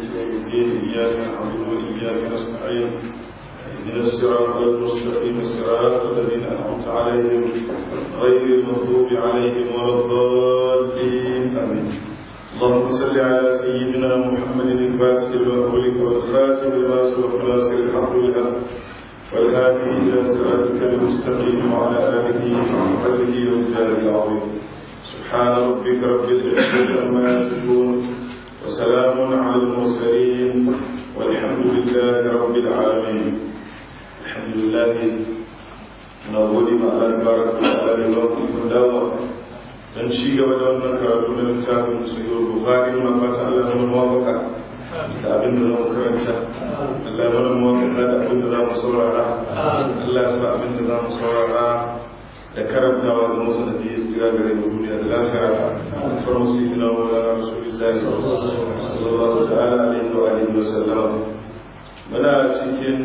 يوم الدين إياك نعبد وإياك نستعين اهدنا الصراط المستقيم صراط الذين أنعمت عليهم غير المغضوب عليهم ولا الضالين آمين اللهم صل على سيدنا محمد الفاتح لما أغلق والخاتم لما سبق ناصر الحق بالحق والهادي إلى صراطك المستقيم وعلى آله وصحبه والجلال العظيم سبحان ربك رب العزة عما يصفون وسلام على المرسلين والحمد لله رب العالمين الحمد لله نقول ما الله تبارك وتعالى لكم دعوة dan ci gaba da wannan karatu na littafin sahih bukhari ma fata Allah ya muwafaka da abin da zamu karanta Allah ya muwafaka da abin da zamu saurara Allah ya sa abin da zamu saurara da karantawa da musu da biyu tsira gare mu duniya da lafiya farmu sayyidina wa rasulullahi sallallahu ta'ala alaihi wa alihi wa sallam muna cikin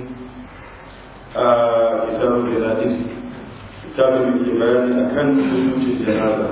a kitabul janais kitabul da ke bayani akan hukuncin janaza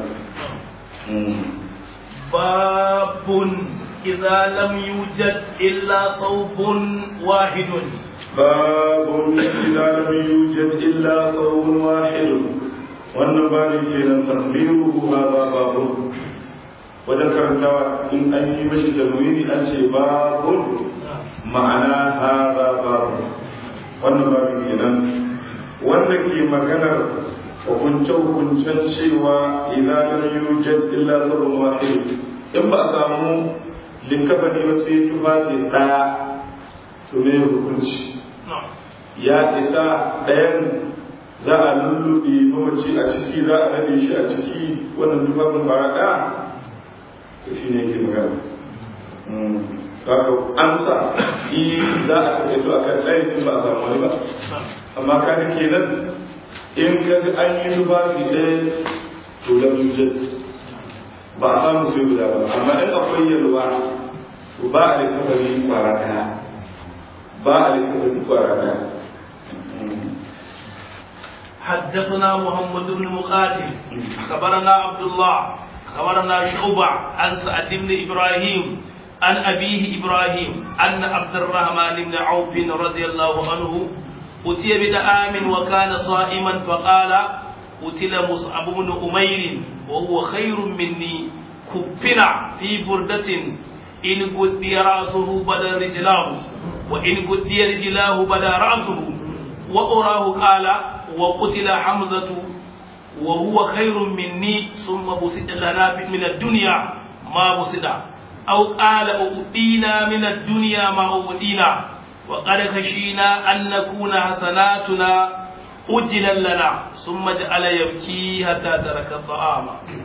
babun idza lam yujad illa thawbun wahidun باب إذا لم يوجد إلا ثوب واحد wannan babin kenan takbiruhu hadha babun wajen karantawa in an yi mashi tarwini an ce babun ma'ana hadha babun wannan babin kenan wanda ke maganar hukunce-hukuncen cewa idan lam yujad illa thawbun wahid in ba a samu linkafani ba sai tufafi daya to me hukunci ya isa ɗayan za a lulluɓe mamaci a ciki za a nade shi a ciki wannan tufafin fara ɗaya da shi ne ke magana kaka amsa yi za a taƙaito a kan ɗayan in ba a samu wani ba amma kaga kenan in ka an yi tufafi ɗaya to da jujjar ba a samu sai guda ba amma in akwai yalwa to ba a da kafari kwara ɗaya ba a da kafari kwara ɗaya حدثنا محمد بن مقاتل خبرنا عبد الله خبرنا شعبة عن سعد بن إبراهيم عن أبيه إبراهيم أن عبد الرحمن بن عوف رضي الله عنه أتي بدعام وكان صائما فقال قتل مصعب بن أمير وهو خير مني كفنا في بردة إن قدي رأسه بدا رجلاه وإن قدي رجلاه بدا رأسه وأراه قال وقتل حمزة وهو خير مني ثم بسد لنا من الدنيا ما بسد أو قال أؤتينا من الدنيا ما أؤتينا وقد خشينا أن نكون حسناتنا أجلا لنا ثم جعل يبكي حتى ترك الطعام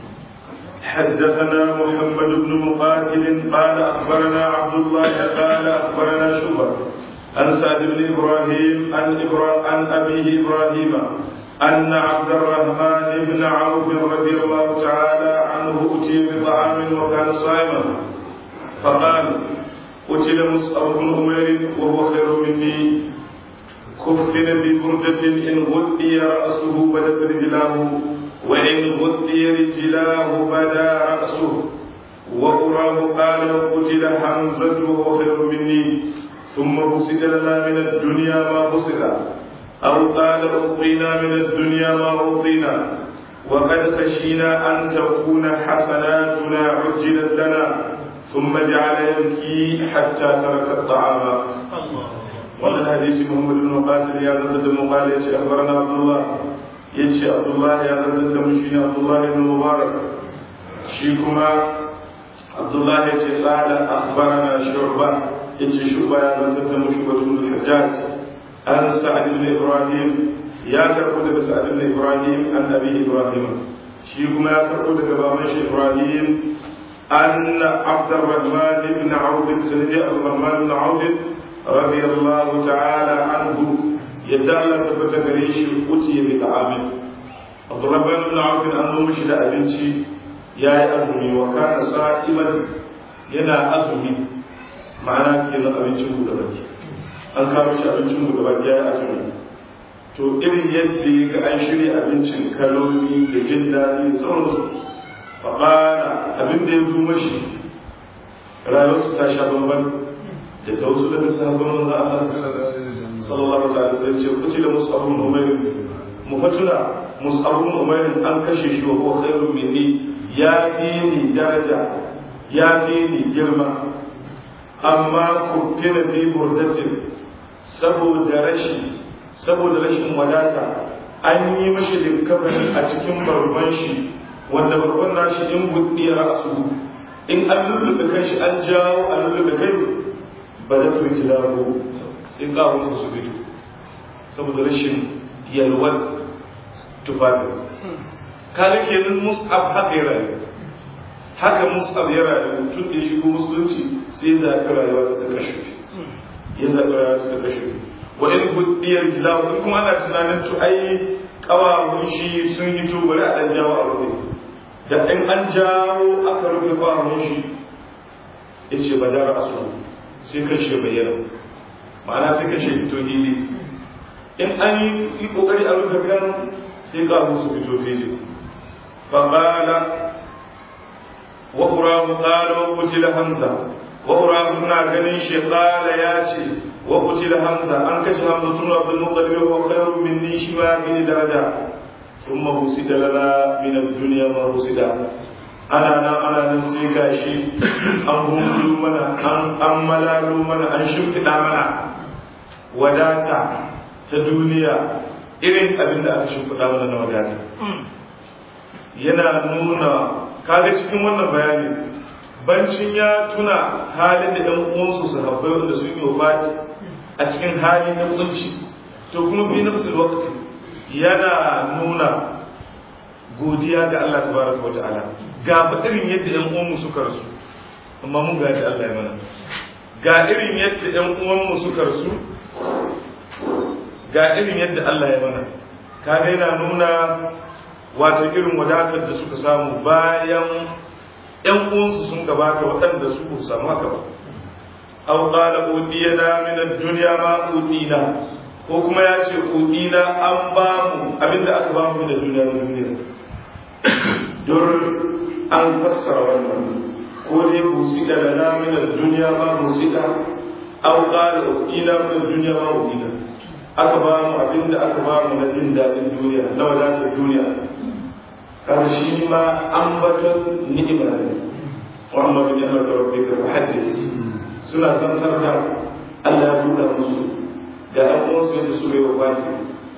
حدثنا محمد بن مقاتل قال أخبرنا عبد الله قال أخبرنا شعبة عن سعد بن إبراهيم عن, إبرا... عن أبيه إبراهيم أن عبد الرحمن بن عوف رضي الله تعالى عنه أتي بطعام وكان صائما فقال قتل مصعب بن أمير وهو خير مني كفن ببردة إن غطي رأسه بدت رجلاه وإن غطي رجلاه بدا رأسه وأراه قال قتل حمزة وهو خير مني ثم بسط لنا من الدنيا ما بسط أو قال أعطينا من الدنيا ما أعطينا وقد خشينا أن تكون حسناتنا عجلت لنا ثم جعل يبكي حتى ترك الطعام wannan hadisi Muhammad bin Qatil ya zanta da muqala yace akhbarana Abdullah yace Abdullah ya zanta da mushi ne Abdullah ibn Mubarak shi kuma Abdullah yace qala akhbarana Shu'bah yace Shu'bah ya zanta da mushi ibn Hajjaj an Sa'd ibn Ibrahim ya karbo daga Sa'd ibn Ibrahim an Abi Ibrahim shi kuma ya karbo daga baban shi Ibrahim أن عبد الرحمن بن عوف سيدي عبد الرحمن بن عوف رضي الله تعالى عنه يدعى تبت غريش أتي بطعام عبد الرحمن بن عوف أنه مشد أبنتي يا أبني وكان صائما ينا أزمي معناه كنا أبنتي مدبتي an kawo shi abincin mu gaba ya azumi to irin yadda ya ga an shirya abincin kaloli da jin daɗi da sauransu faƙara abin da ya zo mashi rayuwarsu ta sha bamban da ta wasu daga sahabban manzo Allah sallallahu ta'ala sai ce kuci da mus'ab ibn umayr mufatuna mus'ab ibn umayr an kashe shi wa huwa khairun minni ya fi ni daraja ya fi ni girma amma kuffina fi burdatin saboda rashi saboda rashin wadata an yi mashi linkafani a cikin barban shi wanda barban nashi in buɗe ra'asu in an lullube kai shi an jawo an lullube kai ba da turki labo sai kawo su su fito saboda rashin yalwar tufafi kaga kenan mus'ab haka ya rayu haka mus'ab ya rayu tun da ya shigo musulunci sai ya zaɓi rayuwa ta ta kashe ya zaɓi rayuwa ta ta kashe wa in buɗiyar jilawa in kuma ana tunanin to ai ƙawawun shi sun yi to bari a ɗan jawo a rufe da in an jawo aka rufe ƙawawun shi ya ce ba dara asu sai kashe bayyana ma'ana sai kashe fito hili in an yi ƙoƙari a rufe kan sai ƙawawun su fito fili فقال وأراه قال وقتل همزة وأراه نا غنين شي قال ياتي وقتل همزة أن كشف همزة بن عبد المطلب وهو خير مني شبا بن درجة ثم بسد لنا من الدنيا ما بسد أنا أنا أنا نسي كاشي أن هم منا أن أن ملالو منا أن شمكنا منا وداتا تدنيا irin abin da aka shimfiɗa mana na wadata yana nuna kaga cikin wannan bayani bancin ya tuna halin da ɗan uwansu su habbai wanda sun yi wafati a cikin hali na kunci to kuma fi nafsul waqti yana nuna godiya ga Allah tabaraka wa ta'ala ga fa irin yadda ɗan uwanmu suka rasu amma mun ga Allah ya mana ga irin yadda ɗan uwanmu suka rasu ga irin yadda Allah ya mana kaga yana nuna wato irin wadatar da suka samu bayan ‘yan uwansu sun gabata waɗanda su ku samu haka ba. Aw qala udiyana min ad-dunya ma udina ko kuma ya ce udina an ba mu abinda aka ba mu da duniya na duniya. Dur an fassara wannan ko dai musida da na min ad-dunya ma musida aw qala udina min ad-dunya ma udina aka ba mu abinda aka ba mu na jin daɗin duniya na wadatar duniya karshe ma ambaton ni'ima ne wa amma bi ni'mati rabbika fahaddith suna zantar da Allah ya buɗa musu da an wasu yadda su bai wabati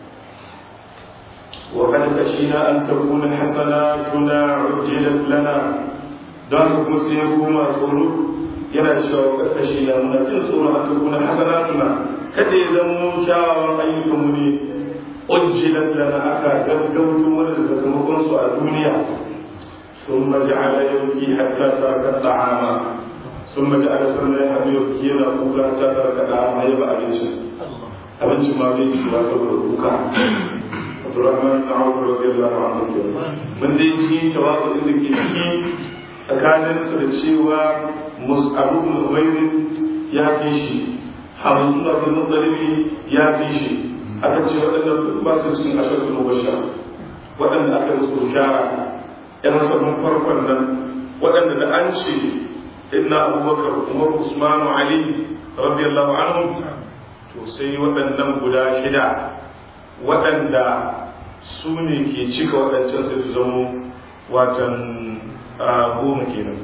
wa kad khashina an takuna hasanatuna ujjilat lana don kuma sai kuma tsoro yana cewa kad khashina muna jin tsoro an takuna hasanatuna kada ya zama kyawawan ayyukanmu ne أجلت لنا أكا قدمت ولد سكمكن سوى الدنيا ثم جعل يبكي حتى ترك الطعام ثم جعل سنة يبكي يقول حتى ترك الطعام يبقى أبنش أبنش ما بيش ما سبب البكاء عبد الرحمن بن عوف رضي الله عنه من دي جي تواضع إذا كي tsakanin su da cewa mus'abu bin umair ya fi shi hamdu bin mutalibi ya fi shi aka ce waɗanda duk ba su cikin ashirin mubashar waɗanda aka yi su shara yan sabon farkon nan waɗanda da an ce inna abubakar umar usmanu ali radiyallahu anhu to sai waɗannan guda shida waɗanda su ne ke cika waɗancan sai su zamo watan goma kenan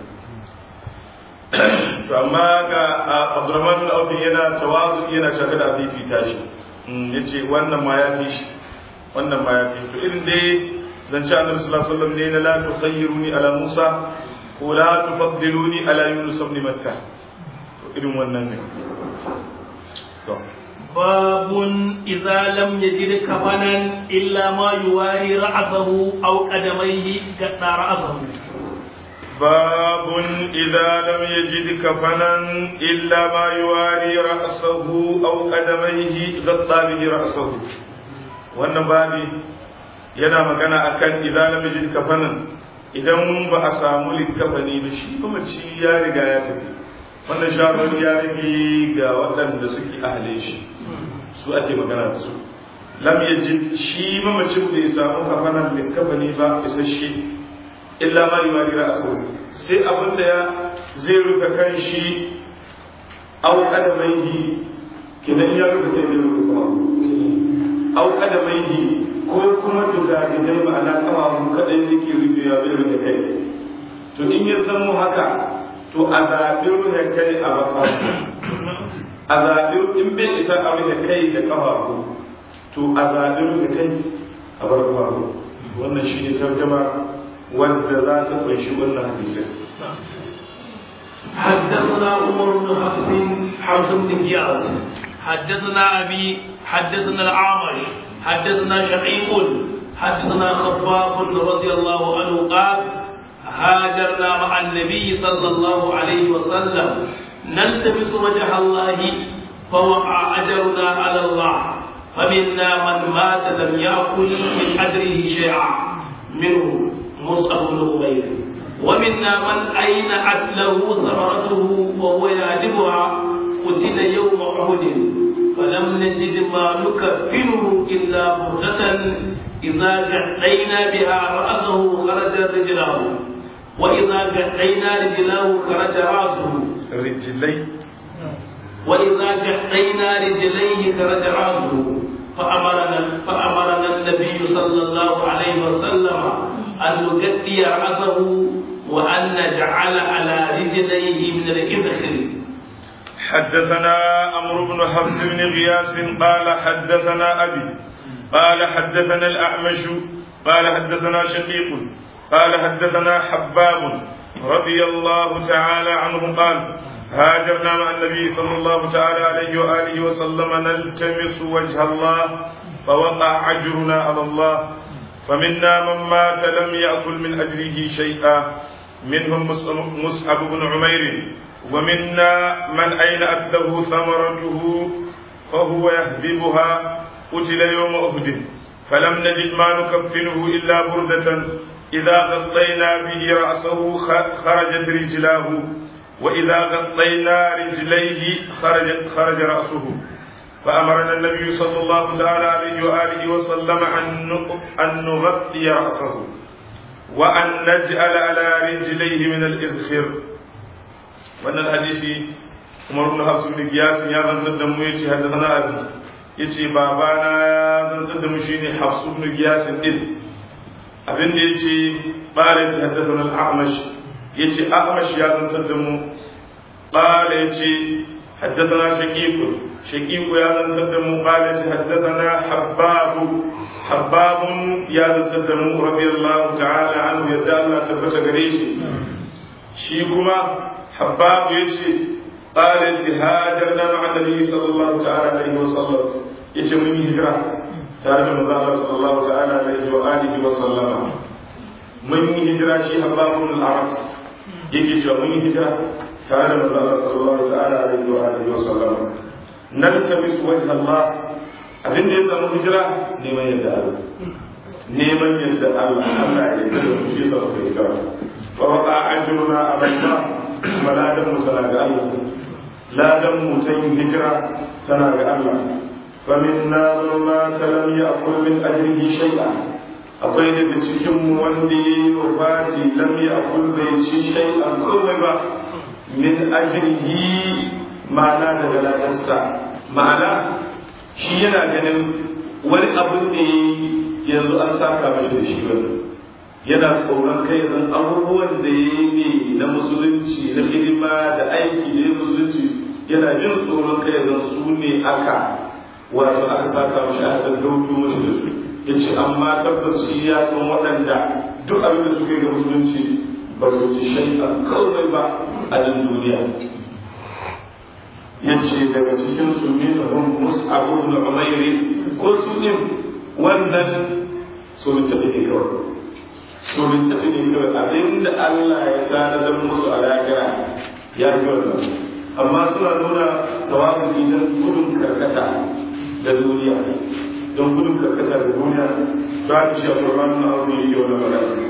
to amma ga abdurrahman bin auf yana tawazu yana shaka da fifita shi ya ce wannan ma ya fi shi wannan ma ya fi to irin dai zance annabi sallallahu alaihi wasallam ne na la tukhayyiruni ala musa ko la tufaddiluni ala yunus ibn matta to irin wannan ne to باب إذا لم يجد كفنا إلا ما يواري رأسه أو قدميه قطع رأسه باب إذا لم يجد كفنا إلا ما يواري رأسه أو قدميه غطى به رأسه wannan babi yana magana akan idan lam yajid kafanan idan ba a samu likafani ba shi kuma ci ya riga ya tafi wannan shawarar ya rage ga waɗanda suke ahle shi su ake magana da su lam yajid shi mamacin bai samu kafanan likafani ba isasshe illa ma yumari ra'su sai abin da ya zai rufe kan shi au kadamaihi kidan ya rufe kai da rufe kuma au kadamaihi ko kuma duga gidan ma'ana kafafu kadai yake rufe ya bai rufe kai to in ya zamo haka to a zaɓi rufe kai a baka a zaɓi in bai isa a rufe kai da kafafu to a zaɓi rufe kai a bar kafafu wannan shi ne tarjama wadda za ta kunshi wannan hadisin حدثنا عمر بن حفص حفص بن قياس حدثنا ابي حدثنا الاعمش حدثنا شقيق حدثنا خباب رضي الله عنه قال هاجرنا مع النبي صلى الله عليه وسلم نلتمس وجه الله فوقع اجرنا على الله فمنا من مات لم ياكل من اجره شيئا منه مصعب بن عمير ومنا من أينعت له ثمرته وهو يهدمها قتل يوم أحد فلم نجد ما نكفنه إلا بردة إذا جعلينا بها رأسه خرج رجله وإذا جعلينا رجله خرج رأسه رجلي وإذا جعلينا رجليه خرج رأسه فأمرنا فأمرنا النبي صلى الله عليه وسلم أن نغطي رأسه وأن نجعل على رجليه من الإذخر حدثنا عمرو بن حفص بن غياث قال حدثنا أبي قال حدثنا الأعمش قال حدثنا شقيق قال حدثنا حباب رضي الله تعالى عنه قال هاجرنا مع النبي صلى الله تعالى عليه وآله وسلم نلتمس وجه الله فوقع أجرنا على الله فمنا من مات لم يأكل من أجره شيئا منهم مصعب بن عمير ومنا من أينأت له ثمرته فهو يهدبها قتل يوم أهد فلم نجد ما نكفنه إلا بردة إذا غطينا به رأسه خرجت رجلاه وإذا غطينا رجليه خرج, خرج رأسه فأمرنا النبي صلى الله تعالى عليه وآله وسلم أن نغطي رأسه وأن نجعل على رجليه من الإذخر وأن الحديث عمر بن حفص بن قياس يا من صدم يتي حدثنا أبي يتي بابانا يا من صدم شيني حفص بن قياس إذ abin da ya ce ɓare ta haddasa al'amash ya ce amash ya zantar da mu ɓare ya ce haddasa na shaƙiƙu shaƙiƙu ya zantar da mu ɓare ya ce haddasa na habbabu habbabun ya zantar da mu rabi Allah ta'ala an yadda Allah tabbata gare shi shi kuma habbabu ya ce ɓare ya ce hajar na ma'annabi sallallahu ta'ala alaihi wa sallam ya ce mun yi hijira tare da manzo Allah sallallahu ta'ala alaihi wa alihi wa sallama mun yi hijira shi habbabun al-arab yake cewa mun yi hijira tare da manzo Allah sallallahu ta'ala alaihi wa alihi wa sallama nan tamis wajh Allah abin da ya samu hijira neman yadda Allah neman yadda Allah Allah ya yarda da shi sa ka hijira wa waqa ajruna aballah maladan mu tana ga Allah ladan mu ta yin hijira tana ga Allah فمنا من مات لم يأكل من أجره شيئا akwai daga cikin wanda ya yi wafati lam ya akul bai ci shai an komai ba min ajrihi ma'ana daga ladarsa ma'ana shi yana ganin wani abin da ya yanzu an saka mai da shi wani yana tsoron kai zan abubuwan da ya yi na musulunci na hidima da aiki da ya musulunci yana jin tsoron kai zan su ne aka wato aka saka mashi aka gaggauto mashi da su ya ce amma tabbas shi ya san waɗanda duk abin da suka yi ga musulunci ba su ji shai'a kawai ba a nan duniya ya ce daga cikin su ne da hun mus'abu da umairi ko su ne wannan su bi tafi ne kawai su bi tafi ne kawai abinda Allah ya tanadar musu a lahira ya fi wannan amma suna nuna sawabin idan gudun karkata da duniya don gudun karkata da duniya ba ta shi a ƙurban na abu ne yau na magana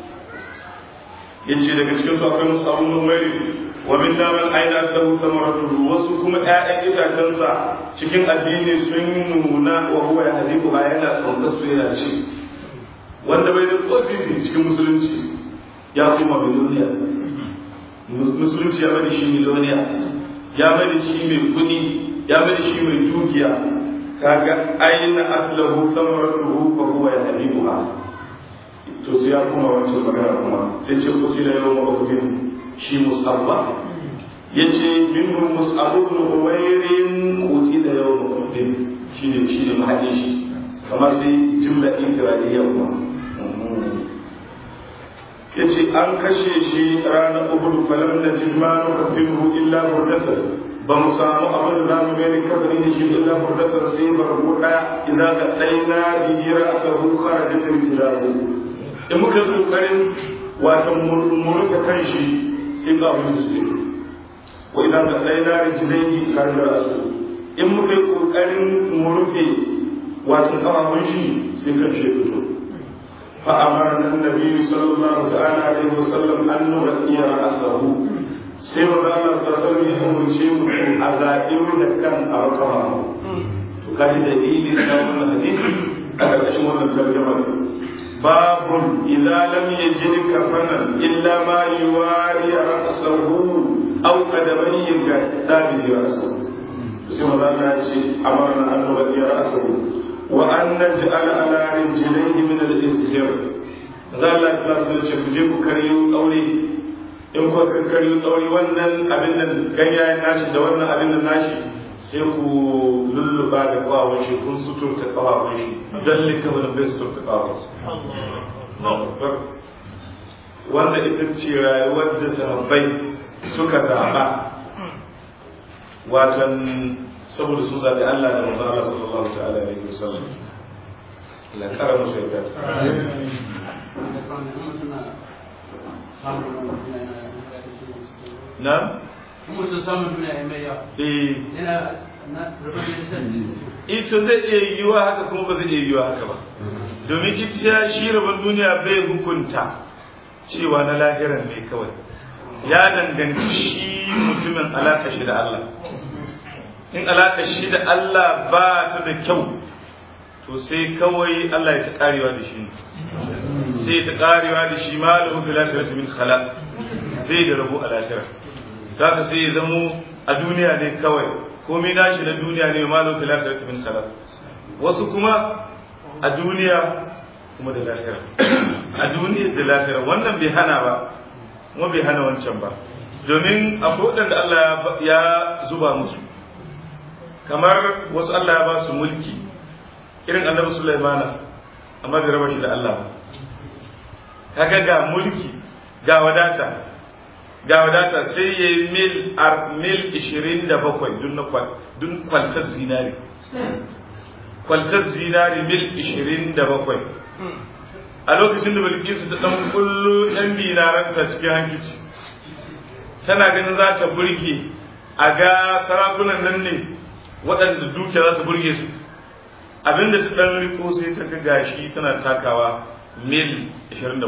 ya ce daga cikin su akwai musu abun numeri wa min daman aina da samaratu wasu kuma ƴaƴan itacensa cikin addini sun nuna wa huwa ya hadiku ba yana tsonka su yana ci wanda bai da kosisi cikin musulunci ya kuma miliyoniya musulunci ya bada shi miliyoniya ya bada shi mai kudi ya bada shi mai dukiya kaga aina aslahu samaratuhu fa huwa yahdibuha to sai ya kuma wancan magana kuma sai ce kuti da yawan mabutin shi musabba yace minhum mus'ab ibn umayrin kuti da yawan mabutin shine shine mahadi shi kamar sai jumla isra'iliya kuma yace an kashe shi ranar uhud falam najid ma nukafiru illa burdatan ba mu samu abin da za mu gani kafirin da shi illa burdatan sai barbu daya idan ka daina bihi ra'sahu kharajat rijlahu in muka yi kokarin wato murka kan shi sai ga abin su ne wa idan ka daina rijlaihi kharajat ra'sahu in muka yi kokarin murke wato kafafun shi sai kan shi fito فأمرنا النبي صلى الله تعالى عليه وسلم أن نغطي رأسه sai maza Allah ta sani ya umarce mu a zaɓi da kan a rakawa to kaji da ili na wannan hadisi a ƙarƙashin wannan tarjama babun idza lam yajid kafanan illa ma yuwari ra'sahu aw qadamayhi ga dabi ra'sahu sai maza Allah ya ce amarna an nughadi ra'sahu wa an naj'ala ala rijlayhi min al-istihar maza Allah ya ce ku je ku karyo aure in kuka kankari tsauri wannan abin nan ganyayen nashi da wannan abin nan nashi sai ku lulluba da kawawun shi kun suturta kawawun shi don likama da bai suturta kawawun wanda ita ce rayuwar da sahabbai suka zaɓa watan saboda sun zaɓi Allah da manzon Allah sallallahu ta'ala alaihi wasallam la kara musu yadda na? mutum samun duniya ya mai yawa eh yana na rubar da ito zai iya yiwuwa haka kuma ba zai iya yiwuwa haka ba domin ita shi rabon duniya bai hukunta cewa na lahiran ne kawai ya danganci shi mutumin alaƙa shi da Allah in alaƙa shi da Allah ba ta da kyau to sai kawai Allah ya ta karewa da shi sai ta karewa da shi ma lahu bil akhirati min khalaq bai da rabu a lahira zaka sai ya zamo a duniya ne kawai komai nashi na duniya ne ma lahu bil akhirati min khalaq wasu kuma a duniya kuma da lahira a duniya da lahira wannan bai hana ba kuma bai hana wancan ba domin akwai waɗanda Allah ya zuba musu kamar wasu Allah ya ba su mulki irin annabi Sulaimana amma bai raba shi da Allah ba kaga ga mulki ga wadata ga wadata sai ya yi mil mil 27 dun na dun kwaltar zinari kwaltar zinari mil 27 a lokacin da bilkisu ta dan kullu yan dinaranta cikin hankici tana ganin za ta burge a ga sarakunan nan ne waɗanda dukiya za ta burge su abinda ta ɗan riko sai ta ga gashi tana takawa mil 27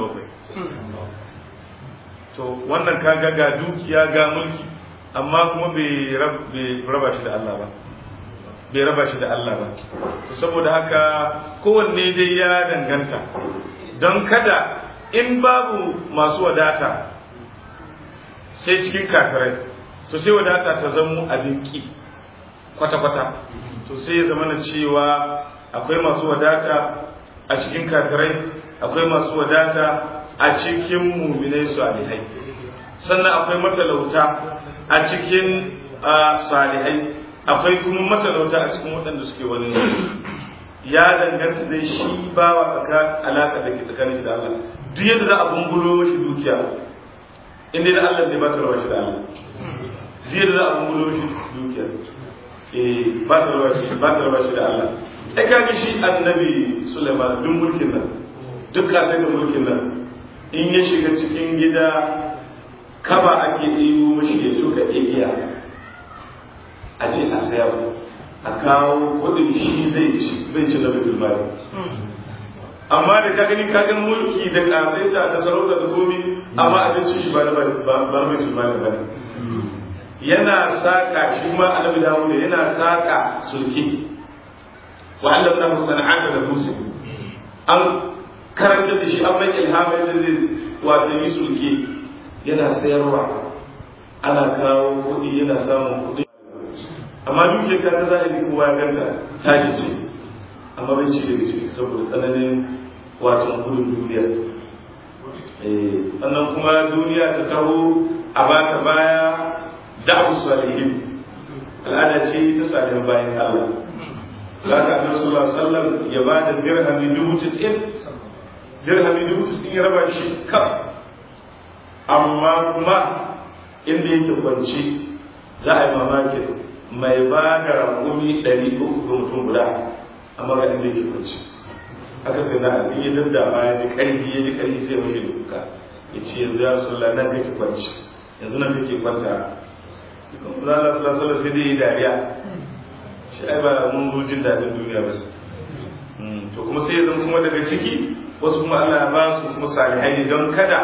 to wannan kaga ga dukiya ga mulki amma kuma bai raba shi da Allah ba bai raba shi da Allah ba saboda haka kowanne dai ya danganta don kada in babu masu wadata sai cikin kafirai to sai wadata ta zamo abin ki kwata-kwata to sai ya zama na cewa akwai masu wadata a cikin kafirai akwai masu wadata a cikin muminai salihai sannan akwai matalauta a cikin salihai akwai kuma matalauta a cikin waɗanda suke wani ya danganta dai shi ba wa tsaka alaƙa da ke tsakanin shi da Allah duk yadda za a bungulo mashi dukiya inda da Allah zai ba ta rawa shi da Allah duk yadda za a bungulo mashi dukiya ba ta raba shi ba ta raba shi da Allah ai kaga shi annabi Sulaiman duk mulkin nan duk kasai da mulkin nan in ya shiga cikin gida kaba ake ɗibo mashi ya tuka igiya a ce a sayar a kawo kuɗin shi zai ci zai ci na bitul mali amma da ka gani ka gani mulki da kasaita da sarauta da komi amma abincin shi ba na bitul mali ba ne yana saƙa shi ma annabi dawuda yana saƙa sulki wa allamna hu sana'ata da musu an karanta da shi an mai ilhama yadda zai wato yi sulke yana sayarwa ana kawo kuɗi yana samun kuɗi amma duk da ka zahiri kowa ya ganta tashi ce amma bai ci daga ciki saboda tsananin wato gudun duniya sannan kuma duniya ta taho a baka baya da'u salihin al'ada ce ta salihin bayan Allah zaka annabi sallallahu alaihi wasallam ya ba da dirhami dubu tis'in dirhami dubu tis'in ya raba shi kaf amma kuma inda yake kwanci za a yi mamakin mai ba da rakumi ɗari uku ga mutum guda amma ga inda yake kwanci haka sai na abin ya dadda ma ya ji ƙarfi ya ji ƙarfi sai mafi da kuka ya ce yanzu ya rasu nan kake kwanci yanzu nan kake kwanta kuma za a sallallahu alaihi sai dai yi dariya shi ai ba mun zo jin daɗin duniya ba to kuma sai yanzu kuma daga ciki wasu kuma Allah ya ba su kuma salihai ne don kada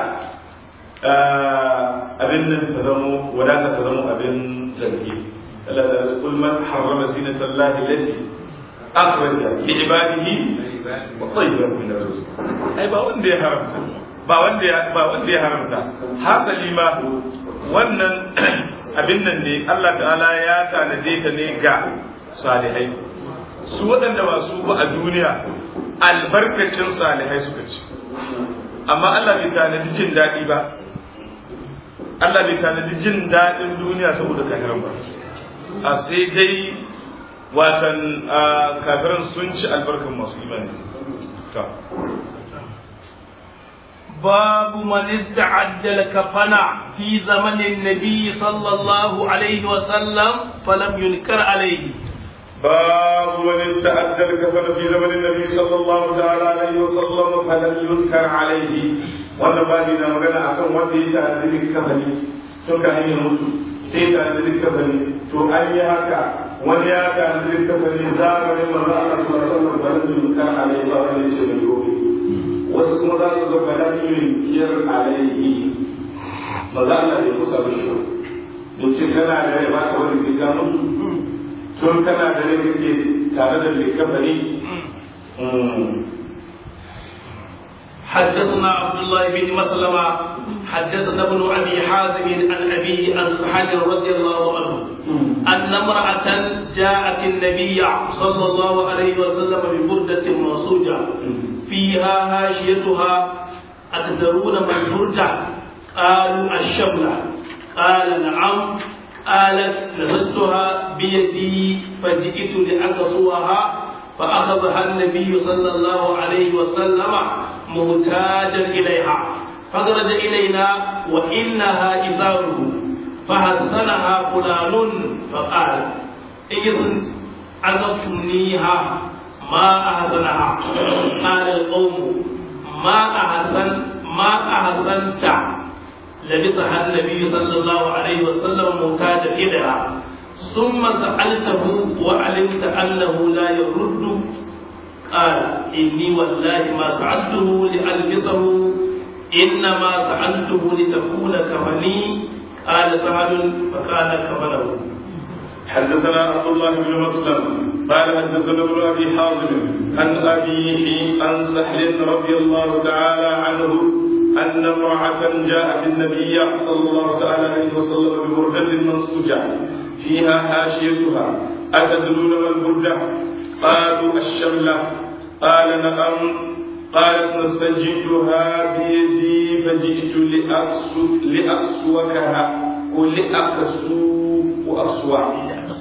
abin nan ta zamo wadata ta zamo abin zargi Allah da kul man harrama zinatan Allah allati akhraja li ibadihi wa tayyibat min rizq ai ba wanda ya haramta ba wanda ya ba wanda ya haramta hasali ma wannan abin nan ne Allah ta'ala ya tanade ta ne ga salihai su waɗanda ba su ba a duniya albarkacin salihai suka ci amma Allah bai tanadi jin daɗi ba Allah bai tanadi jin daɗin duniya saboda kafiran ba a sai dai watan kafiran sun ci albarkan masu imani باب من استعد الكفن في زمن النبي صلى الله عليه وسلم فلم ينكر عليه باب من استعد الكفن في زمن النبي صلى الله تعالى عليه وسلم فلم ينكر عليه wannan babi na magana akan wanda ya ta'addini kafani tun ka hanyar mutu sai ta'addini kafani to an yi haka wani ya ta'addini kafani zamanin manzo Allah sallallahu alaihi wasallam balan yunkar alaihi ba wani ce mai gobe wasu kuma za su ga balan yunkir alaihi maza Allah bai kusa ba shi ba ce kana da rai ba ka wani sai ka mutu tun kana da rai kake tare da likafani حدثنا عبد الله بن مسلمة حدثنا ابن أبي حازم عن أبيه عن سحل رضي الله عنه أن امرأة جاءت النبي صلى الله عليه وسلم ببردة منصوجة فيها هاشيتها أتدرون ما البردة قالوا الشملة قال نعم قالت نزلتها بيدي فجئت لأقصوها فأخذها النبي صلى الله عليه وسلم محتاجا إليها فخرج إلينا وإنها إزاره فحسنها فلان فقال إذن أقصنيها ما أحسنها قال القوم ما أحسن ما أحسنت لبسها النبي صلى الله عليه وسلم محتاجا إليها ثم سألته وعلمت أنه لا يرد قال إني والله ما سألته لألبسه إنما سألته لتكون كفني قال سعد فكان كفنه حدثنا عبد الله بن مسلم قال حدثنا ابن ابي حازم عن ابيه عن سهل رضي الله تعالى عنه ان امراه جاءت النبي صلى الله تعالى عليه وسلم ببرده منسوجه فيها حاشيتها اتدرون ما البرده قالوا الشمله قال نعم قالت نستجدها بيدي فجئت لأقسو لأقسوكها ولأقسو وأصوع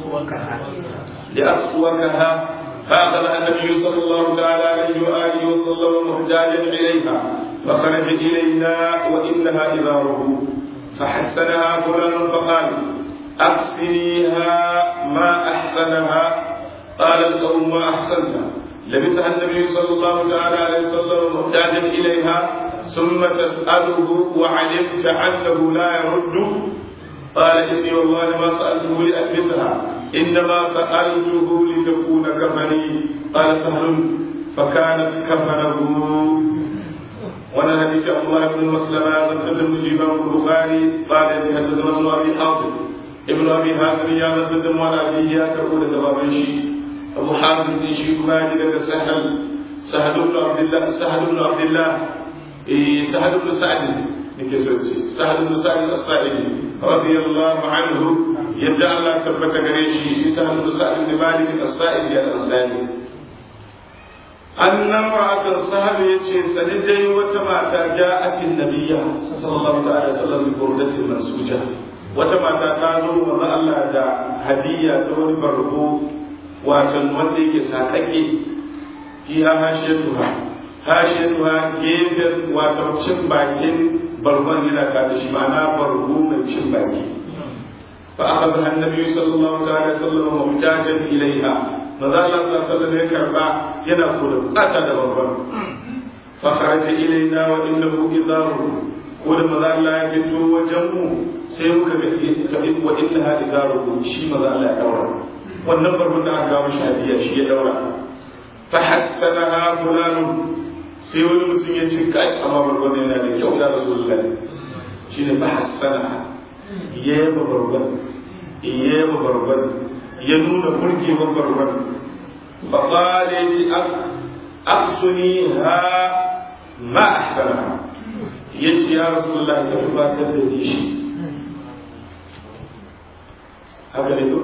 لأقسوكها فأخذها النبي صلى الله تعالى عليه وآله وسلم محتاجا إليها فخرج إلينا وإنها إزاره فحسنها فلان فقال أحسنيها ما أحسنها قال القوم ما أحسنتها لبسها النبي صلى الله تعالى عليه وسلم محتاجا إليها ثم تسأله وعلمت أنه لا يرد قال إني والله ما سألته لألبسها إنما سألته لتكون كفني قال سهل فكانت كفنه وانا حديث عبد الله بن مسلمة من تدم الإمام البخاري قال حدثنا ابن أبي حاتم ابن أبي حاتم يا من تدم ولا أبيه يا تقول جواب شيء أبو حاتم بن شيخ ماجد سهل سهل بن عبد الله سهل بن عبد الله eh sahal ibn sa'd nake so ce sahal ibn sa'd as-sa'idi radiyallahu anhu yadda Allah tabbata gare shi shi sahal ibn sa'd ibn malik as-sa'idi al-ansari annan ra'atan sahabi yace sani dai wata mata ja'atin nabiyya sallallahu ta'ala sallam bi burdatin mansuja wata mata ta zo manzo Allah da hadiyya ta wani barko watan wanda yake sakake fi hashiyatuha hashiyatuha gefen watan cin bakin bargon yana ta da shi ma'ana bargo mai cin baki fa akhadha an-nabi sallallahu ta'ala sallam muhtajan ilaiha maza Allah sallallahu alaihi ya karba yana kula bukata da babban fa kharaja ilaina wa innahu izaru ko da maza Allah ya fito wajen mu sai muka ga kabi wa innaha izaru shi maza Allah ya daura wannan babban da aka kawo shi hadiya shi ya daura fa hassanaha fulanun sai wani mutum ya ce kai amma babban yana da kyau da rasulullahi shine fa hassanaha yaba babban yaba babban ya nuna burgewar barbar faƙala ya ce aksuni ha ma ahsana ya ce ya rasulullah ya gabatar da ni shi haka ne ko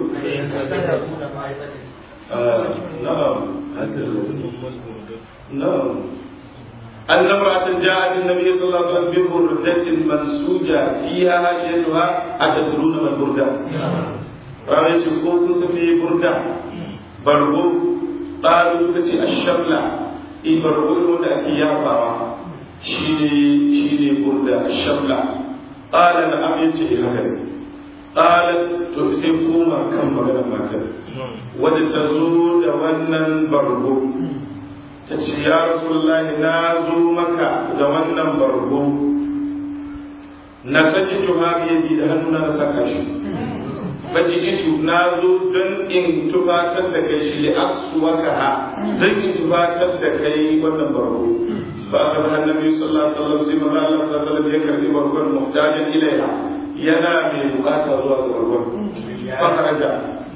na'am na'am أن امرأة جاءت النبي صلى الله عليه وسلم ببردة منسوجة فيها هاشيتها أتدرون ما البردة؟ ranar ce ko kun safi burda bargo ɗalu suka ce ashabla in bargo ne wanda ake yafawa shi ne burda ashabla ƙala na amin ce haka ne ƙala to sai koma kan maganar matar wadda ta zo da wannan bargo ta ce ya rasulullahi na zo maka da wannan bargo na sake tuha biye da hannuna na saka shi bajikitu na zo don in tubatar da kai shi li aksuwaka ha don in tubatar da kai wannan barko ba ka zama annabi sallallahu alaihi wasallam sai manzo Allah sallallahu alaihi wasallam ya karbi barkon muhtajan ilaiha yana mai bukata zuwa ga barkon fakaraja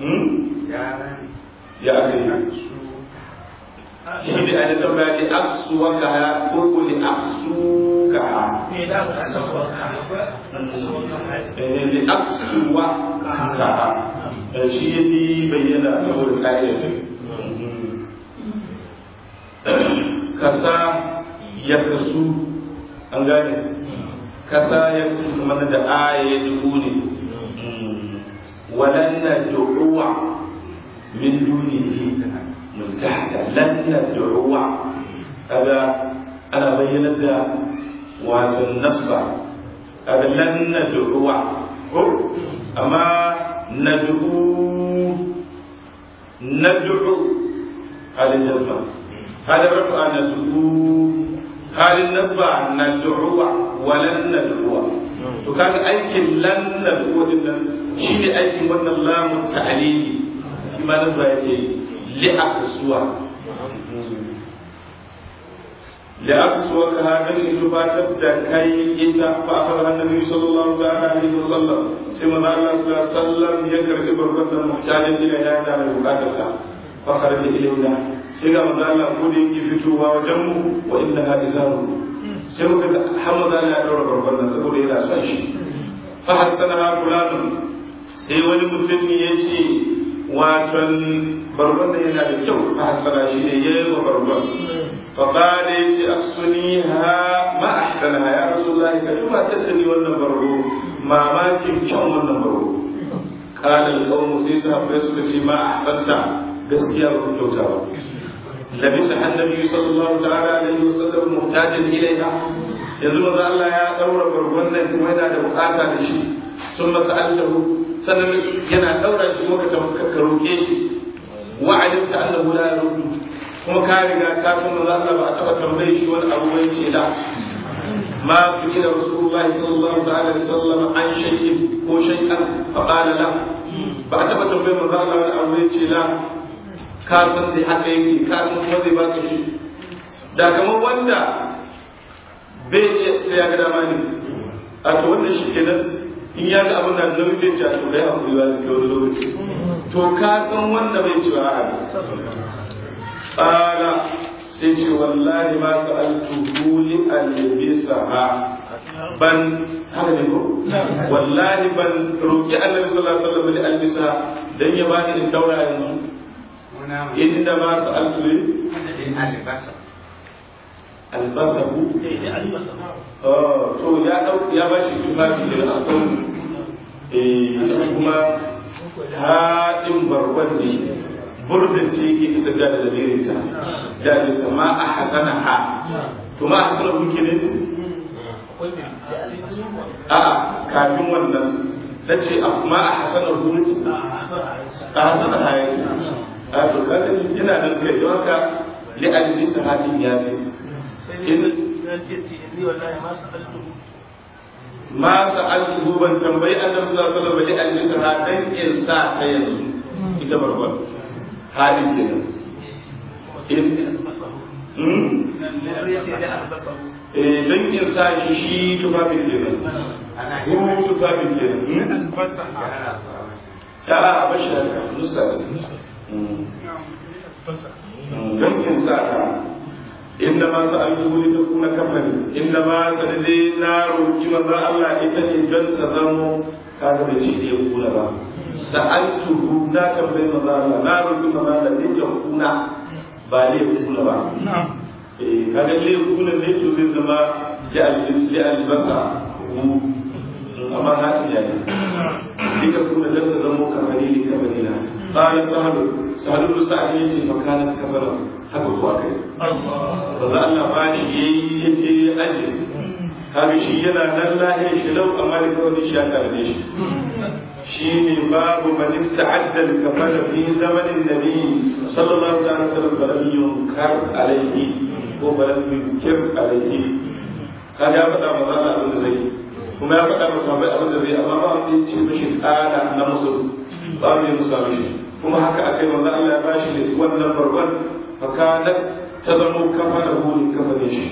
ya kai shi ne a tambaya li aksuwaka ha ko ko li aksuka ha li aksuwa ka shi ya fi bayyana da wurin ƙa'idar kasa ya kasu an gane kasa ya kasu kamar da aya ya dubu ne walanna du'uwa min dunihi multahda lanna du'uwa kaga ana bayyana da wato nasba kaga lanna du'uwa ko amma nad'u nad'u halin nasba halin rafa nad'u halin nasba nad'u walan nad'u to kaga aikin lan nad'u din nan shine aikin wannan lamun ta'lili shi ma nan ba yake li aqsuwa li aqsuwa ka hadan itubatar da kai ita fa akhadha annabi sallallahu ta'ala alaihi wasallam sai manzo Allah sallallahu alaihi wasallam ya karbi barkatan muhtajin ila ya da mai bukatar ta fa kharaja ilayna sai ga manzo Allah ko da yake fitowa wajen mu wa innaha izaru sai muka ga Hamza ya daura barkatan saboda yana son shi fa hassana fulanun sai wani mutum ya ce waton barban yana da kyau fa hassana shi ne yayi wa barban fa qala yace asuniha ma ahsanaha ya rasulullahi ka duba tattali wannan barbo mamakin kyan wannan barbo qala al-qawm sai sahabbai suka ce ma ahsanta gaskiya ba ku kyauta ba labisa annabi sallallahu ta'ala alaihi wasallam muhtajan ilaiha yanzu manzo Allah ya daura barban nan kuma yana da bukata da shi sun masa altahu sannan yana daura shi muka ka roke shi wa alimta annahu la yaruddu kuma ka riga ka san manzo Allah ba a taba tambaye shi wani abu bai ce da ma su ila rasulullahi sallallahu ta'ala alaihi wasallam an shay'in ko shay'an fa qala la ba a taba tambaye manzo Allah wani abu bai ce la ka san dai haka yake ka san kuma zai baka shi da kamar wanda bai iya sai ya ga dama ne a to wannan shi kenan in ya ga abin da annabi sai ce to kai hakuri ba zai wani lokaci to ka san wanda bai ci ba a qala sai sai ce wallahi ma sa'altuhu li albisaha ban haka ne ko wallahi ban roki annabi sallallahu alaihi wasallam li albisa dan ya bani in daura yanzu inda ma sa'altu li albasahu oh to ya dau ya bashi tufafi da akwai eh kuma haɗin barban ne burdin ce yake ta tafiya da lamirinta da bisa ma a hasana ha to ma a hasana kuke ne su a kafin wannan na ce a ma a hasana hukunci a hasana ha yake a to kada yana nan kai don haka li'al bisa hadin ya fi ma sa'altuhu ban tambayi annabi sallallahu alaihi wasallam li al-misra dan in sa ta yanzu ita barbar halin kenan in eh dan in sa shi shi tufafin kenan ko tufafin kenan ya a bashi haka musta dan in sa ta إنما سألته لتكون كفني إنما سندي نار كما الله إتني جن تزمو كذا بشيء يقول با سألته لا تنبي مزا الله نار كما الله لتكون بالي يقول با kaga le kuna ne to zai zama ya alif ya albasa amma hadi ya ne dika kuma da ta zama kafani ne kafani na qala sahabu sahabu sa'id yace fa kanat kafara haka kuwa kai ba za Allah ba shi yayi yace aje kaga shi yana nan lahiyar shi lau amma da kawai shi ya karbe shi shi ne babu man ista'adda al-kafara fi zamanin nabi sallallahu alaihi wasallam falam yunkar alaihi ko falam yunkir alaihi kaga ya faɗa maza Allah abin da zai kuma ya faɗa masa bai abin da zai amma ba wanda ya ce mishi ƙara na musu ba mu yi musa mishi kuma haka akai manzo Allah ya bashi wannan barban فكانت تزم كفنه لكفن شيء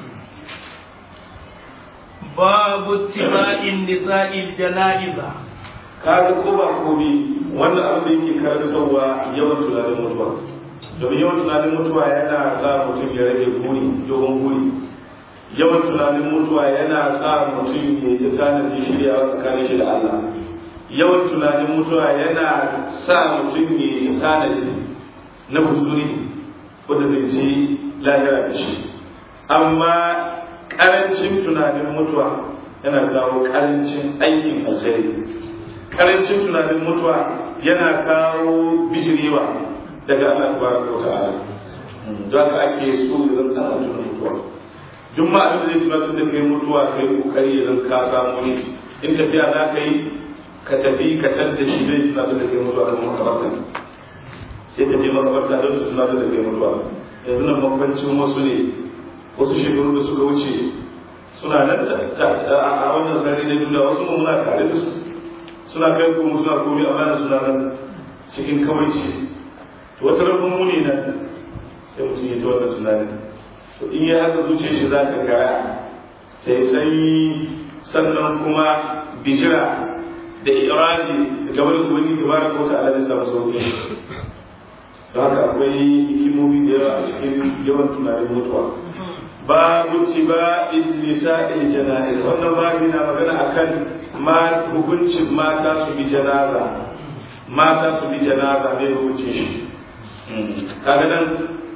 باب اتباع النساء الجنائز kaga ko ba komi wannan abin da yake karantarwa yawan tunanin mutuwa domin yawan tunanin mutuwa yana sa mutum ya rage buri dogon buri yawan tunanin mutuwa yana sa mutum ya ta tanadi shiryawa tsakanin shi da Allah yawan tunanin mutuwa yana sa mutum ya ta tanadi na buzuri wanda zai ci lahira da shi amma karancin tunanin mutuwa yana kawo karancin aikin alheri karancin tunanin mutuwa yana kawo bijirewa daga Allah tabaraka wa ta'ala don haka ake so ya zan ana tuna mutuwa duk ma abin da zai tunatar da kai mutuwa kai kokari ya zan ka samu shi in tafiya za ka yi ka tafi ka tadda shi zai tunatar da kai mutuwa kamar makabarta sai ka je makabarta don ta tunatar da kai mutuwa yanzu nan bambancin wasu ne wasu shekaru da suka wuce suna nan a wannan sarari na duniya wasu mu muna tare da su suna kai kuma suna komi amma suna nan cikin kawaici to wata rabin muni nan sai mutum ya ta wannan tunanin to in ya haka zuciya shi za ta kaya sai sanyi sannan kuma bijira da irani da gabar ubangiji da bara kota ala zai samu sauki da haka akwai hikimomi da yawa a cikin yawan tunanin mutuwa babu tiba nisa'il jana'iz wannan babu na magana akan ma hukuncin mata su bi janaza mata su bi janaza bai hukuncin shi kaga nan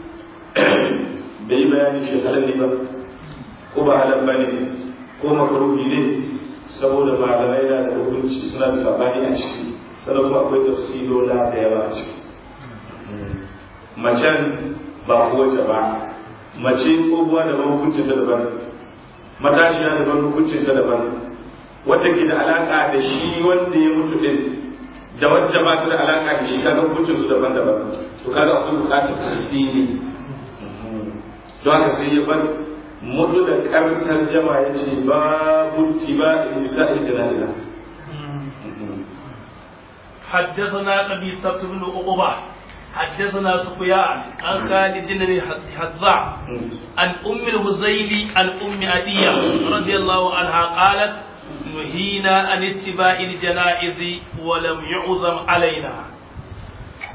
bai bayani shi halal ne ba ko ba halal ba ne ko makaruhi ne saboda malamai na da hukunci suna da sabani a ciki sannan kuma akwai tafsirola da yawa a ciki macen ba kowace ba mace ko buwa da hukuncin ta daban matashiya daban hukuncin ta daban wadda ke da alaka da shi wanda ya mutu din da wadda ba ta da alaka da shi kaga hukuncin su daban-daban to kaga akwai bukatar tasiri don haka sai ya bar mutu da kartar jama ya ce babu tiba nisa'il janaza حدثنا قبيصة بن عقبة حدثنا سفيان عن خالد بن حذاء عن ام الهزيل عن ام عدية رضي الله عنها قالت نهينا عن اتباع الجنائز ولم يعزم علينا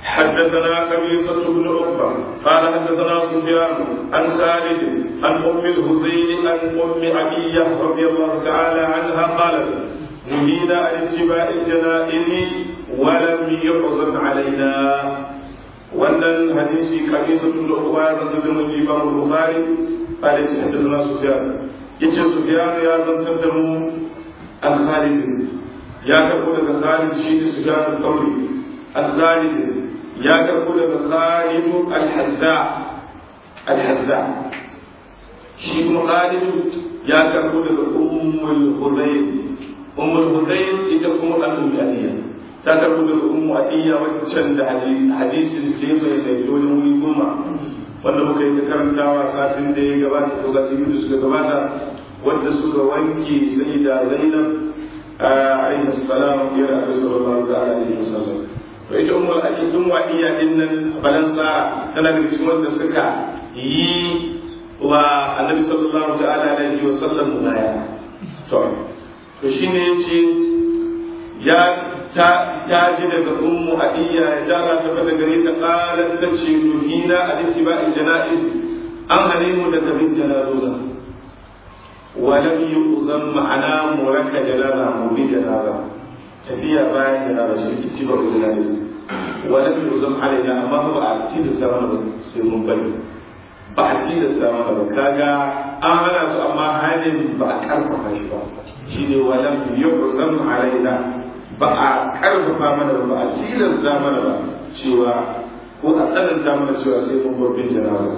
حدثنا قبيصة بن عقبة قال حدثنا سفيان عن خالد عن أم الهزيل عن أم عبية رضي الله تعالى عنها قالت نهينا عن اتباع الجنائز ولم يحزن علينا wannan hadisi kabisa tun da uwa ya zanzar da mun imam bukhari qala ya haddathana sufyan yace sufyan ya zanzar da mu an khalid ya karbo daga khalid shi ne sufyan al-thawri an khalid ya karbo daga khalid al-hazza al-hazza shi kuma khalid ya karbo daga ummul hudayl ummul hudayl ita kuma al-ummiya ta karbo daga ummu adiyya waccan da hadisin ce mai mai wajen wuri goma wanda muka yi ta karantawa satin da ya gabata ko satin biyu da suka gabata wanda suka wanke sai da zainab alaihi salam ya rabu sallallahu alaihi wasallam to ita ummul adiyya ummu adiyya din nan balansa tana da cikin wanda suka yi wa annabi sallallahu ta'ala alaihi wasallam baya to to shine yace ya ta ya ji daga ummu adiyya ya dara ta fata gare ta qalat tace nuhina an ittiba'il janaiz an hane mu daga bin janaza wa lam yu'zam ma'ana muraka janaza mu bi janaza tafiya bayan janaza shi ittiba'ul janaiz wa lam yu'zam alaina amma ba a ci da sama ba sai mun bari ba a ci da sama ba kaga an hana su amma halin ba a karfafa shi ba shine wa lam yu'zam alaina ba a karfafa mana ba a tilasta mana ba cewa ko a tsananta mana cewa sai mun bar bin janaza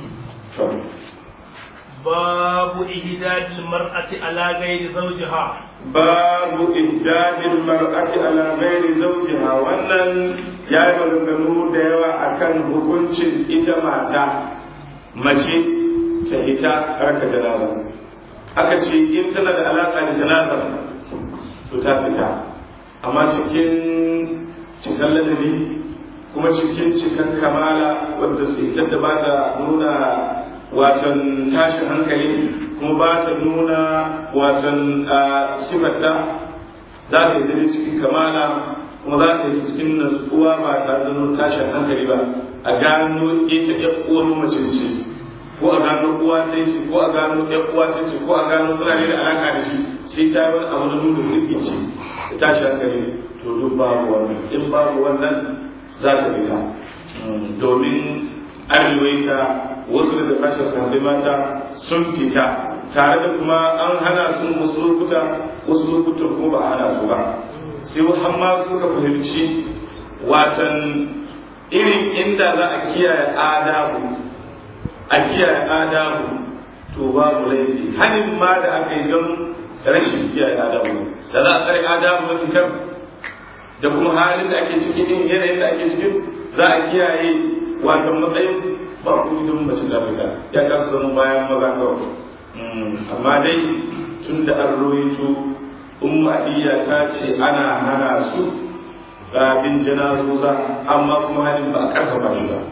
babu ihdadil mar'ati ala ghairi zawjiha babu ihdadil mar'ati ala ghairi zawjiha wannan ya yi maganganu da yawa akan hukuncin ita mata mace ta ita raka janaza aka ce in tana da alaka da janaza to ta fita amma cikin cikin ladabi kuma cikin cikin kamala wadda su da ba ta nuna watan tashin hankali kuma ba ta nuna watan sifarta za ta yi dare cikin kamala kuma za ta yi cikin natsuwa ba tare da nuna tashin hankali ba a gano ita ya uwar mace ce ko a gano uwa ta ce ko a gano ya uwa ta ce ko a gano suna ne da alaka da shi sai ta yi wani abu na nuna rikici tashi hankali to duk babu wannan in babu wannan za ta fita domin arewaita wasu daga sashen sahabbai mata sun fita tare da kuma an hana su wasu lokuta wasu lokutan kuma ba a hana su ba sai hamma suka fahimci watan irin inda za a kiyaye adabu a kiyaye adabu to babu laifi hanin ma da aka yi don rashin kiyaye adabu da za a tsare adabu na fitar da kuma halin da ake ciki din yanayin da ake cikin za a kiyaye wato matsayin ba ku don mace da fita ya ka su zama bayan maza kawai amma dai tun da an roito umma iya ta ce ana hana su bin janazoza amma kuma halin ba a karfafa shi ba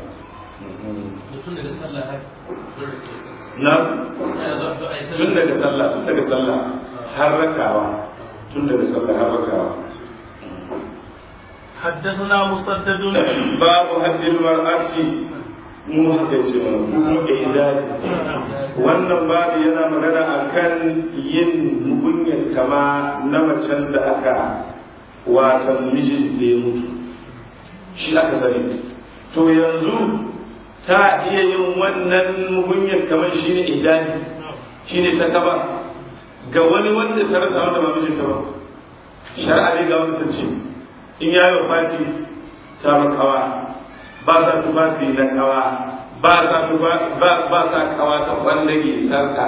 na tun daga sallah tun daga sallah har rakawa tun daga sallah har rakawa حدثنا مسدد باب حد المرأة mu haka ce mu ihdadi wannan babu yana magana akan yin mugunyar kama na macen da aka watan mijinta ya mutu shi aka sani to yanzu ta iya yin wannan mugunyar kamar shi ne ihdadi shi ne ta kaba ga wani wanda ta rasa wanda ba mijinta ba shari'a ne ga wanda ta ce in ya yi fati ta makawa ba sa tufafi na kawa ba sa ba sa kawa ta wanda ke sarka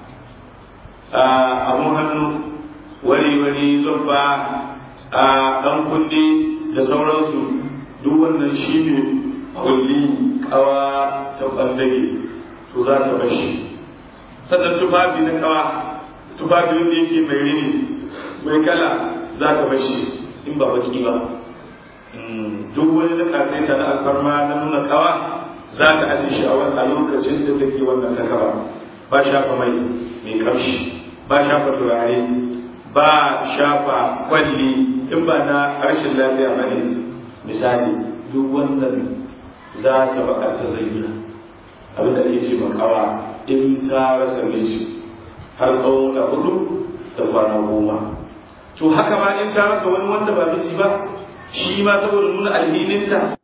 abun hannu wari wari zubba a ɗan kundi da sauransu duk wannan shi ne kulli kawa ta ɓandage to za ta bashi sannan tufafi na kawa tufafi wanda yake mai rini mai kala za ta bashi in ba baki ba duk wani na kasaita na alfarma na nuna kawa za ta aje shi a lokacin da take wannan ta kaba ba shafa mai mai kamshi ba shafa turare ba shafa kwalli in ba na rashin lafiya ba ne misali duk wannan za ta baka ta zayyana abin da ake ce makawa in ta rasa miji har tsawon da hudu da kwana goma to haka ma in ta rasa wani wanda ba miji ba shi ma saboda nuna alhininta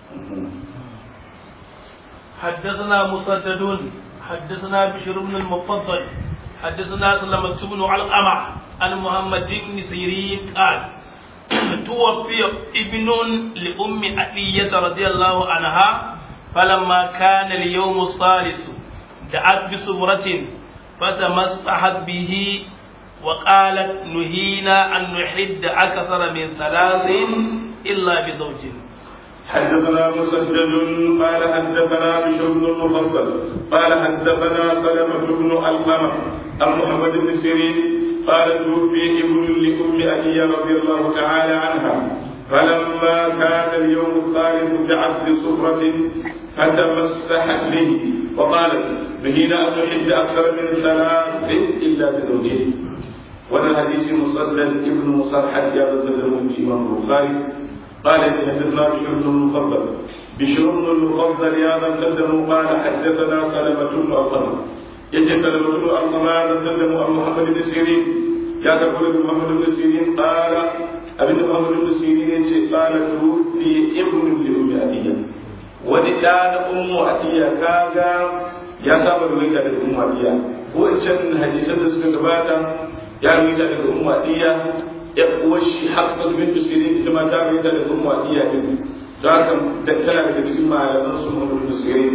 حدثنا مسدد حدثنا بشر بن المفضل حدثنا سلمة بن علقمة عن محمد بن سيرين قال توفي ابن لأم أبية رضي الله عنها فلما كان اليوم الثالث دعت بسمرة فتمسحت به وقالت نهينا أن نحد أكثر من ثلاث إلا بزوج حدثنا مسدد قال حدثنا بشر بن المفضل قال حدثنا سلمة بن القمة عن محمد بن سيرين قال توفي ابن لأم أبي رضي الله تعالى عنها فلما كان اليوم الثالث دعت بصفرة فتمسحت به وقالت نهينا أن نحد أكثر من ثلاث إلا بزوجين وانا الحديث مسدد ابن مصرحة يا بزدر الإمام البخاري قال حدثنا بشر بن المفضل بشر بن المفضل يا من قدموا قال حدثنا سلمة بن القمر يجي سلمة بن القمر قدموا عن محمد بن سيرين يا تقول محمد بن سيرين قال ابن محمد بن سيرين يجي قال توفي ابن لأم أبيه ولدان أم أبيه كاغا يا سامر ruwaita daga umma diya ko can hadisan da suka gabata ya ruwaita daga umma diya ya uwar shi hafsat bin sirin ita ma ta rubuta daga umma iya din don haka da tana daga cikin malaman su mun bin sirin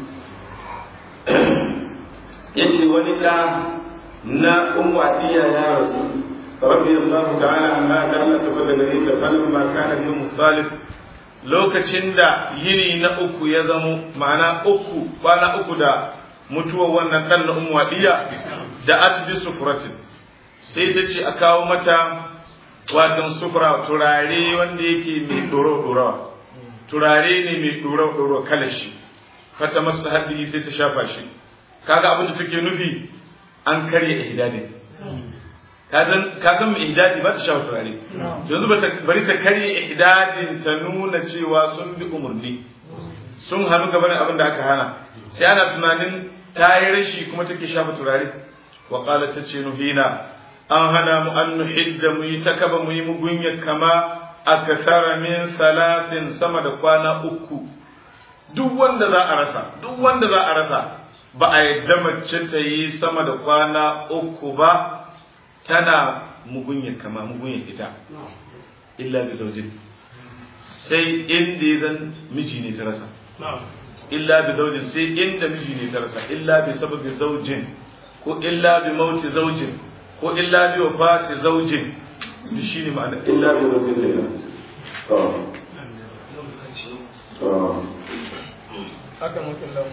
yace wani da na umma iya ya rasu rabbi allah ta'ala amma da Allah ta fata gare ta falin ma kana yawm salih lokacin da yini na uku ya zamo ma'ana uku kwana uku da mutuwar wannan dan na umma iya da adbi sufratin sai ta ce a kawo mata watan sufura turare wanda yake mai ɗoro-ɗoro turare ne mai ɗoro-ɗoro kalashi fata masa haddi sai ta shafa shi kaga abin da take nufi an karya ihdadin ka san mai ihdadi ba ta shafa turare yanzu bari ta karya ihdadin ta nuna cewa sun bi umarni sun hannu gaban abin da aka hana sai ana tunanin ta yi rashi kuma take shafa turare wa ta ce nuhina an hana mu an nuhidda mu yi ta kaba mu yi mugunya kama a kasara min salatin sama da kwana uku duk wanda za a rasa duk wanda za a rasa ba a yadda mace ta yi sama da kwana uku ba tana mugunya kama mugunya ita illa bi zaujin sai inda ya zan miji ne ta rasa illa bi zaujin sai inda miji ne ta rasa illa bi sababi zaujin ko illa bi mauti zaujin ko illa bi wafati zaujin da shi ne ma'ana illa bi zaujin da haka mutum lau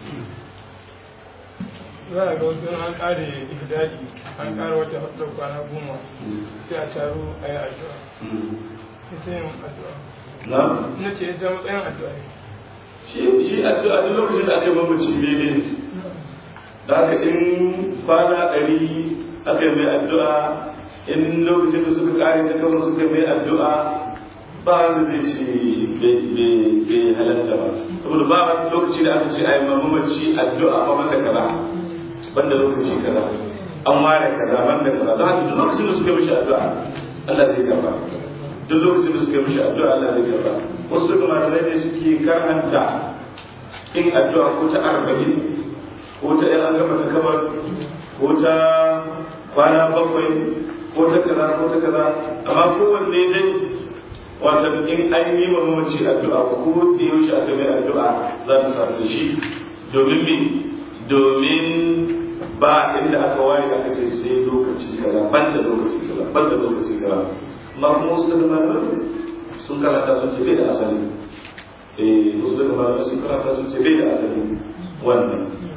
za a ga wasu an kare ihdadi an kare wata hudu kwana goma sai a taro a yi addu'a ita yin addu'a na na ce ita matsayin addu'a ne shi shi addu'a duk lokacin da aka yi mamaci ne da haka in kwana ɗari aka yi mai addu'a in lokacin da suka kare ta kama suka mai addu'a ba wanda zai ce bai halatta ba saboda ba lokaci da aka ce a yi mamaci addu'a ba banda kaza banda lokaci kaza an ware kaza banda kaza don haka duk lokacin da suka mishi addu'a Allah zai karba duk lokacin da suka mishi addu'a Allah zai karba wasu daga malamai ne suke karanta in addu'a ko ta arba'in ko ta yan an gama ta kamar ko ta kwana bakwai ko ta kaza ko ta kaza amma kowanne dai wata in an yi wa mamaci addu'a ko da yaushe aka mai addu'a za ta samu da shi domin me domin ba inda aka ware aka ce sai lokaci kaza ban da lokaci kaza ban da lokaci kaza amma kuma wasu daga malamai sun karanta sun ce bai da asali eh wasu daga malamai sun karanta sun ce bai da asali wannan